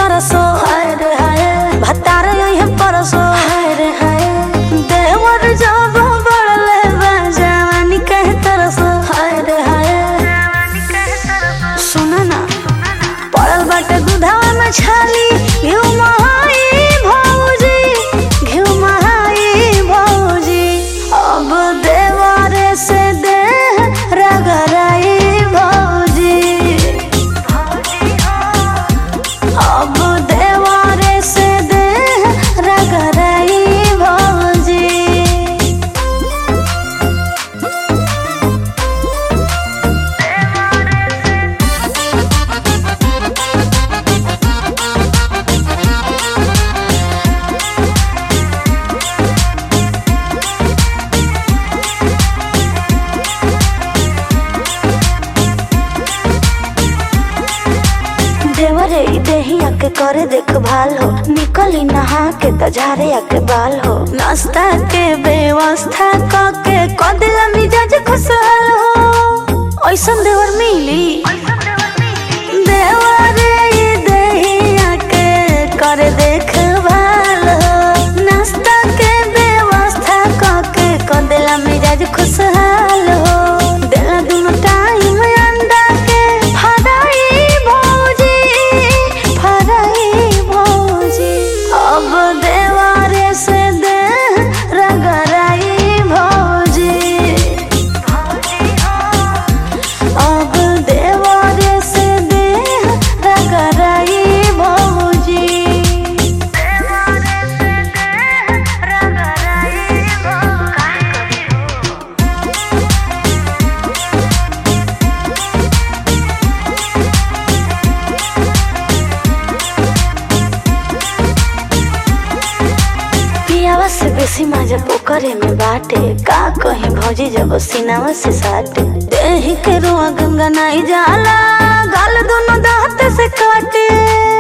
सरसो हाय रे हाय भतार यही परसो हाय रे हाय देवर जब बढ़ले बा जवानी कहे तरसो हाय रे हाय सुना ना पड़ल बाटे दूधवा में छाली घिउ महाई भौजी घिउ महाई भौजी अब देवारे से दे रगराई भौजी अब देवारे से दे रगराई भौजी देवरे ई देहिया के करे देखभाल हो निकली नहा के त झारे के बाल हो नाश्ता के व्यवस्था क के कदिला मिजाज खुशहाल हो ऐसन देवर मिली देवरे ई देहिया के करे देखभाल हो नाश्ता के व्यवस्था क के कदिला मिजाज खुशहाल हो देला दुनो टाइम अंडा के फराई भौजी फराई भौजी अब देवारे से दे रगराई भौजी अब देवारे से दे रगराई भौजी देवारे से दे रगराई भौजी पियावा से बेसी मजा पोखरे में बाटे का कहीं भौजी जब सीनावा से साटे देही के रुआ गंगा नाई जाला गाल दोनों दांत से काटे